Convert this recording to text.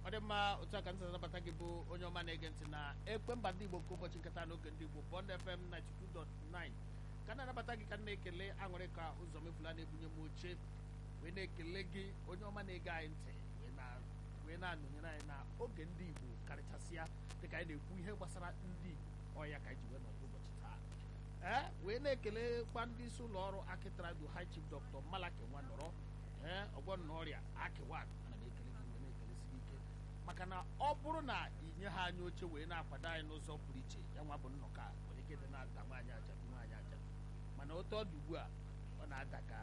ọ dị mma otu aka ntị anabata gị bụ onye ọma na-ege ntị na ekwe mba ndị igbo nke ụbọchị nketa n'oge ndị igbo bond fm 92.9 ka na-anabata gị ka m na-ekele aṅụrị ka ụzọ mefula na-ebunye m oche wee na-ekele gị onye ọma na-ege anyị ntị wee na- wee na-anọnyere anyị na oge ndị igbo karịchasịa dịka anyị na-ekwu ihe gbasara ndị igbo ọya ka anyị ji wee nọdụ ụbọchị taa ee wee na-ekelekwa ndị isi ụlọ ọrụ akitradu high chief dr malaki nwanọrọ ee ọgwọ nọ ọrịa akiwan ana m ekele gị wee na-ekelesi gị ike maka na ọ bụrụ na inye ha anyị oche wee na-akwado anyị n'ụzọ pụrụ iche ya nwa bụ nnọkọ a nwere ike dị na-ada nwaanyị ajadu nwaanyị ajadu mana otu ọ dị ugbu a ọ na-ada ka